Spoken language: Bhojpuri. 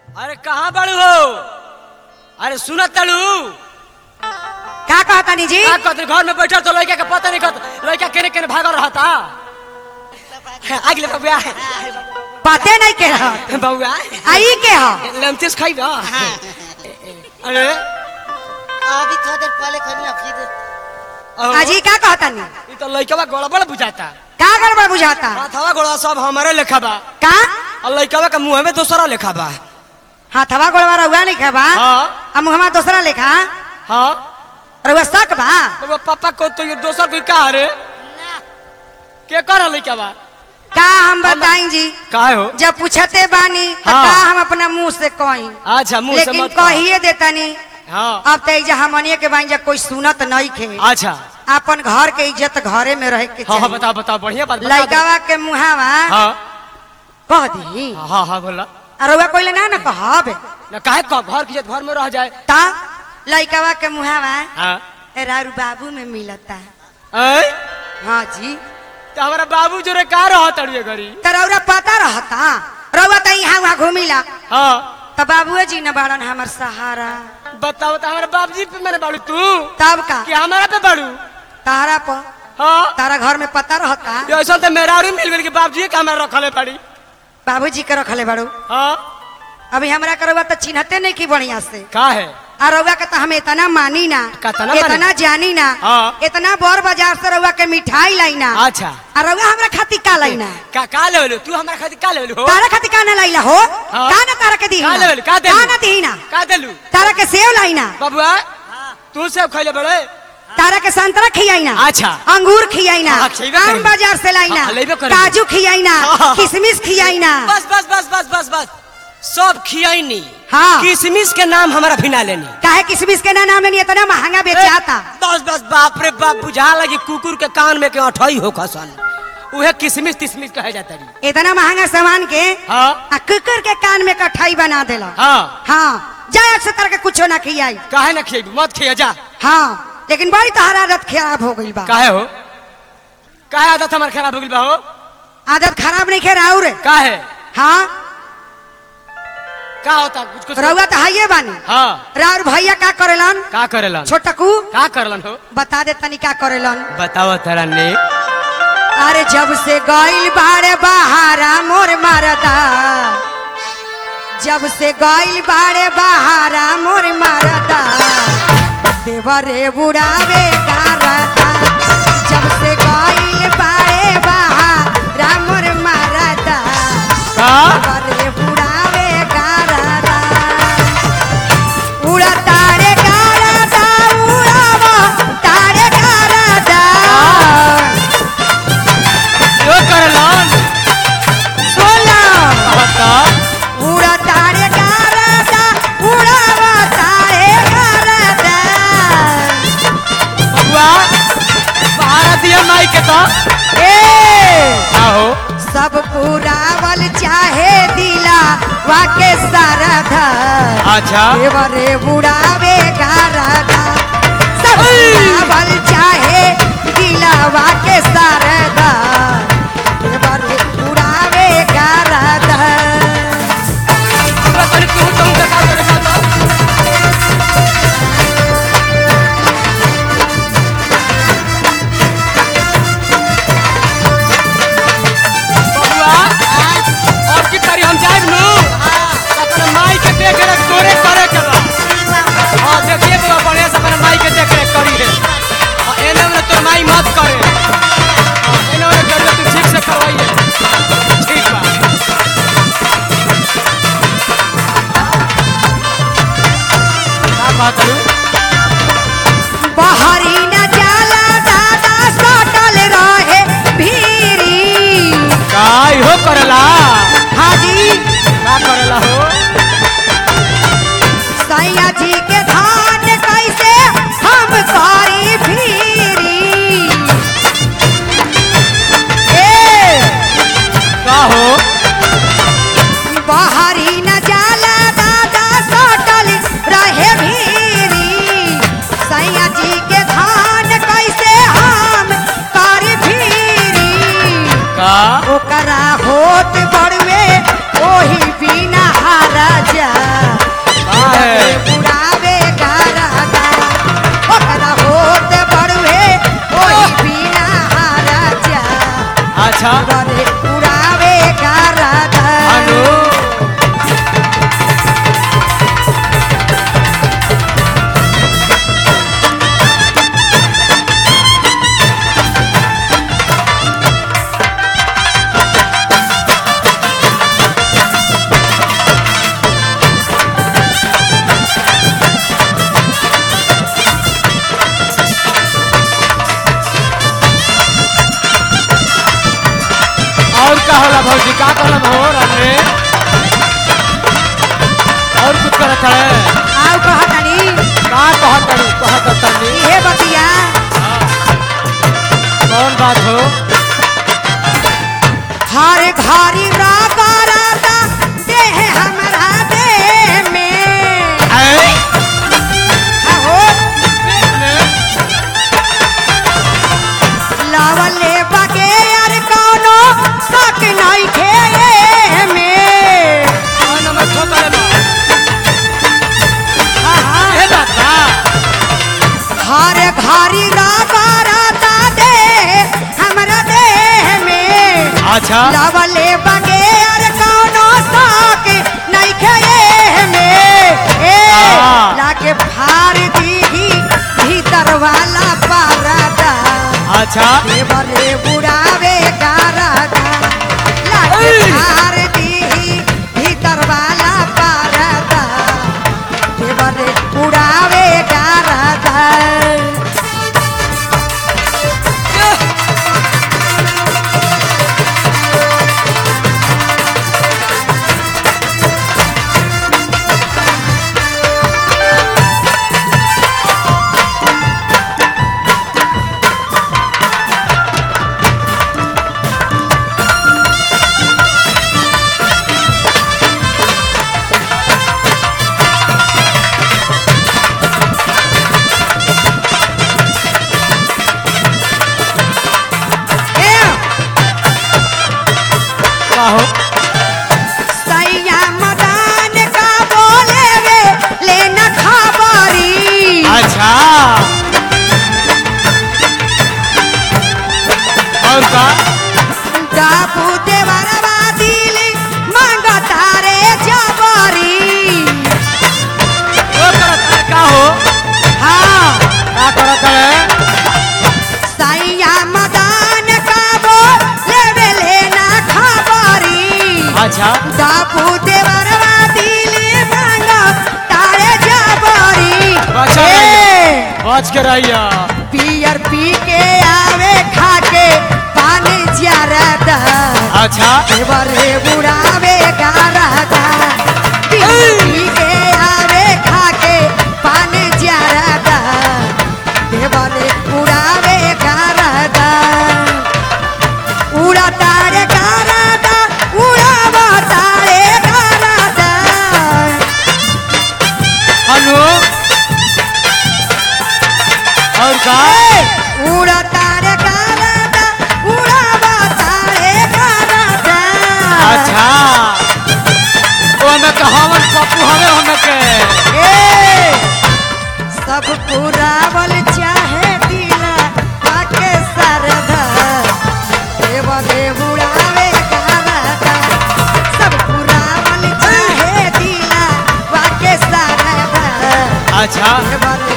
अरे कहाँ बड़ू हो अरे सुनत तड़ू का कहतानी जी का कहते घर में बैठल तो लड़का के पता नहीं कहत लड़का केने केने भागल रहता आगले बबुआ पते नहीं के रह बबुआ आई के ह लमतेस खाई ना अरे अभी थोड़ा देर पहले खानी ना फिर अहो, अजी का कहतानी ई तो लड़का गड़बड़ बुझाता का गड़बड़ बुझाता हाथवा गोड़ा सब हमारे लेखा बा का और लड़का के मुंह में दूसरा लेखा बा हाथवा गोड़वा रहुआ नहीं खाबा हाँ आ मुहमा दूसरा लेखा हाँ रहुआ शक बा तो पापा को तो ये दोसर कोई का रे के कर लड़का बा का हम बताई जी का हो जब पूछते बानी त हाँ। का हम अपना मुंह से कही अच्छा मुंह से लेकिन मत कह। कहिए देतानी हाँ अब तो एजा हमनिए के बानी जा कोई सुनत नहीं खे अच्छा अपन घर के इज्जत घरे में रहे के हाँ हाँ चाहिए बताओ बताओ बढ़िया बात बता दो। लइकावा के मुहावा हाँ कह दी हाँ हाँ बोला रहुआ कोई ना ना कहब ना काहे कह घर की इज्जत घर में रह जाए ता लइकावा के मुहावा हाँ रारू बाबू में मिलता ऐ हाँ जी तो हमारा बाबू जो रे का रहा तड़िए घरी तो रौरा पता रहता रउआ तो यहाँ वहाँ घूमिला हाँ तो बाबुए जी न बाड़न हमर सहारा बताओ तो हमारे बाबूजी पे मैंने बाड़ू तू तब का कि हमारा पे बाड़ू तारा पर हाँ तारा घर में पता रहता ये ऐसा तो मेरा और मिल गई कि बाबूजी के हमारा रखले पड़ी बाबूजी के रखले बाड़ू हाँ अभी हमरा के रउआ तो चिन्हते नहीं की बढ़िया से का है आ रउआ के तो हम इतना मानी ना कतना मानी? इतना जानी ना हाँ। इतना बड़ बाजार से रउआ के मिठाई लाइना अच्छा आ रउआ हमरा खातिर का लाइना का का लेवल तू हमारा खातिर का लेवल हो तारा खातिर का ना लाइला हो हाँ। का ना तारा के दी का लेवल का दे का ना दी ना का देलू तारा के सेव लाइना बाबुआ तू सब खैले बड़े तारा के संतरा खियाइना अच्छा। अंगूर खियाइना हाँ, खियबे आम करेंगे। बाजार से लाइना हाँ, लेबे करेंगे। काजू खियाइना हाँ। किशमिश खियाइना बस बस बस बस बस बस सब खियाइनी हाँ। किशमिश के नाम हमारा भिना लेनी काहे किशमिश के ना नाम लेनी इतना महंगा बेचाता बस बस बाप रे बाप बुझा लगी कुकुर के कान में के अठई हो खसन उहे किशमिश तिशमिश कहे जाता रही इतना महंगा सामान के हाँ आ कुकर के कान में कठाई बना देला हाँ हाँ जाए अक्सर तरह के कुछो ना खियाई काहे ना खिएबू मत खिया जा हाँ लेकिन बड़ी तोहर आदत खराब हो गई बा काहे हो काहे आदत हमार खराब हो गइल बा हो आदत खराब नहीं खेरा और काहे हाँ का होता कुछ कुछ रउआ तो हाइये बानी हाँ राउर भैया का करेलन का करेलन छोटकू का करलन हो बता दे तनी का करेलन बताओ तरा ने अरे जब से गइल बाड़े बहारा मोर मरदा जब से गइल बाड़े बहारा मोर मरदा देवरे बुढ़ावे गारदा जब से गइल बाड़े बहारा मोर मरदा का देवरे बुढ़ावे गारदा उड़ा तारे गारदा उड़ावा तारे गारदा यो करलन सोला बता उड़ा तारे गारदा उड़ावा तारे गारदा बबुआ बाहर दिया माई के तो ए का हो सब पुरावल चाहे दिला वाके सारधा अच्छा देवरे उड़ावे गारदा सब पुरावल चाहे दिला वाके सारधा देवरे उड़ावे गारदा पूरा तनी तू तुम देखा देखा तो बबुआ और की तारी हम जाए नु अपने माई के देख रेख तोरे करे के बा हां देखिए तो बढ़िया से अपने माई के देख रेख करी है हां एने में तो माई मत करे हां एने में कर तू ठीक से करवाइए ठीक बा का बात है बहरी न जाला दादा सटल रहे भीरी काय हो करला हाजी का करला हो सैया जी के धान कैसे हम करी भीरी ए का हो बहरी न जाला दादा सटल रहे भीरी सैया जी के धान कैसे हम करी भीरी का ओकरा होत बड़वे ओही बिना हारा जा करन हो रामे और कुछ करत है आउ कहतनी का कहत तनी कहत तनी इहे बतिया कौन बात हो हर घरी रागा रागा देह हमरा देह में ऐ आहो लावले बगे यार कौनो शक नहीं खे में कौन में ठोकर बा आहा ए बात बा हर घरी रागा रागा देह हमरा देह में अच्छा लावले बगे यार कौनो शक नहीं खे में ए हाँ। लाके फाड़ दीही भीतर वाला पारदा अच्छा देवरे बुढ़ावे गारदा लाके ऐ। फाड़ दीही भीतर वाला पारदा देवरे बुढ़ावे गारदा ए का हो सैया मदान का बोले वे लेना खबरी अच्छा और का डाबू देवरवा दिली मांगता रे जबरी वो करत है का हो हाँ का करत है सैया मदान का बोले वे लेना खबरी अच्छा डाबू देवरवा दिली मांगता रे जबरी बचा ए, बच के रहिया पियर पी के आवे खा के पानी ज्यादा अच्छा देवरे बुढ़ावे गारदा पी के आवे खा के पानी ज्यादा देवरे बुढ़ावे गारदा उड़ा तारे गारदा उड़ावा तारे गारदा हेलो और का उड़ा तारे गारदा उड़ावा तारे गारदा अच्छा वो हमें कहावन पप्पू हमें हमें के ए, सब पुरावल चाहे दिला पाके सरदा देवले बुढ़ावे गारदा सब पुरावल चाहे दिला पाके सरदा अच्छा देवले